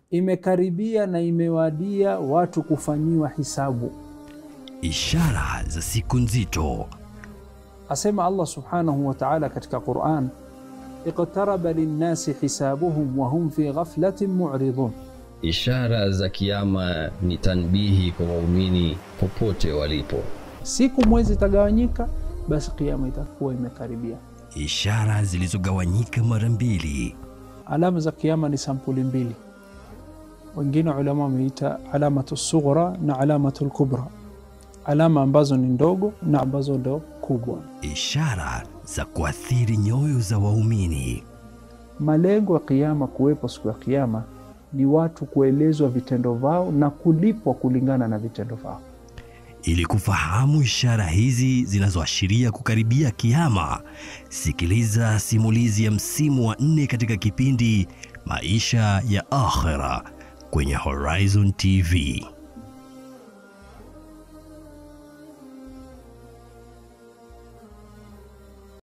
imekaribia na imewadia watu kufanyiwa hisabu. Ishara za siku nzito. Asema Allah subhanahu wa ta'ala katika Quran, iqtaraba linnasi hisabuhum wa hum fi ghaflatin mu'ridun, Ishara za kiyama ni tanbihi kwa waumini popote walipo. siku mwezi itagawanyika, basi kiyama itakuwa imekaribia. Ishara zilizogawanyika mara mbili. Alama za kiyama ni sampuli mbili, wengine ulama wameita alamatu sughra na alamatu lkubra, alama ambazo ni ndogo na ambazo ndo kubwa. Ishara za kuathiri nyoyo za waumini. Malengo ya kiyama kuwepo siku ya kiyama ni watu kuelezwa vitendo vao na kulipwa kulingana na vitendo vao. Ili kufahamu ishara hizi zinazoashiria kukaribia kiama, sikiliza simulizi ya msimu wa nne katika kipindi Maisha ya Akhera kwenye Horizon TV.